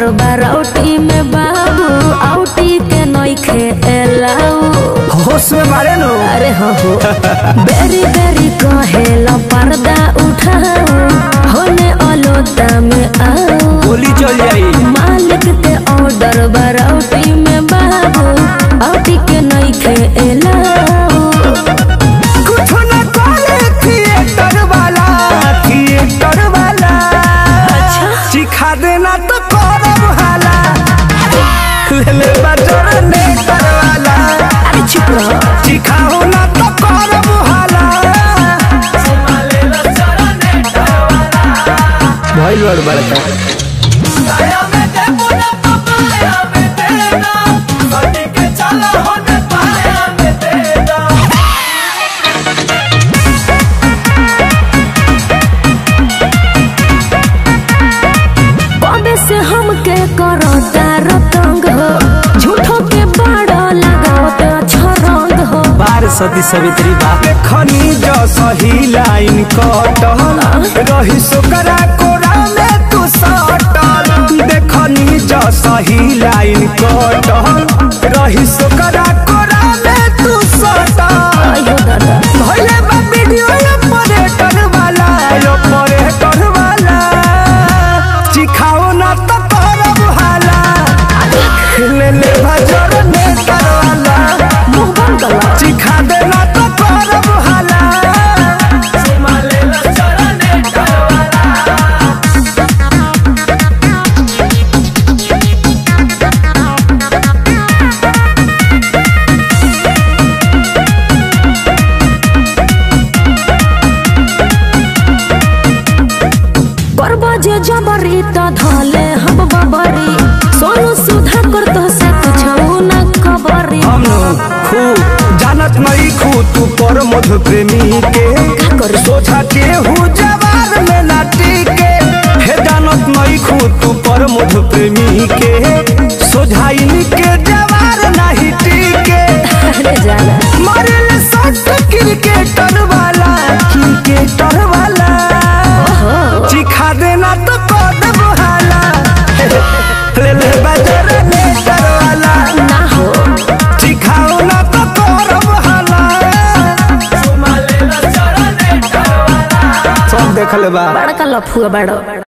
Order बारौटी में बाबू outie के नइखे एलाऊ होश में मारे नो अरे हो हो बेरी बेरी कहेला पर्दा उठाओ होने अलोता में आओ गोली चल जाई मालिक के ऑर्डर बारौटी में बाबू आउटी के नइखे एलाऊ कुछ न करे थिएटर वाला थिएटर वाला अच्छा। सिखा देना तो करब हाला ले ले बजर ने वाला अरे चुप रहो सिखाओ ना तो करब हाला भइल बड़ बड़का कबे से हमके करता रतंग हो झूठो के बड़ा लगावत छरंग हो बार सती सवित्री बा खनी जो सही लाइन कटल रही सोकरा कोरा में तू सटल देखनी जो सही लाइन कटल रही सोकरा कोरा में तू सटल अयो दादा भइले बा वीडियो ऑपरेटर वाला ऑपरेटर वाला सिखाओ ना तो करब हाला ले ले भजर नेटर वाला मुंह बंद कर लो। सिखा देना तो करब हाला करबा जे जबरी त धले हम बबरी सोनू सुधा कर तो से कुछ न खबरी हम खू जानत नहीं खू तू पर मधु प्रेमी के का करी? सोचा के हूँ जवान में नाटी के हे जानत नहीं खू तू पर मधु प्रेमी के सोझाइन के जवान नहीं टीके अरे जाना मारे ले सट क्रिकेटर वाला क्रिकेटर वाला सिखा देना तो कदम हाला ले ले बजर नेटर वाला ना हो सिखाओ ना तो करब हाला सब देख ले बा बड़का लफुआ बड़ो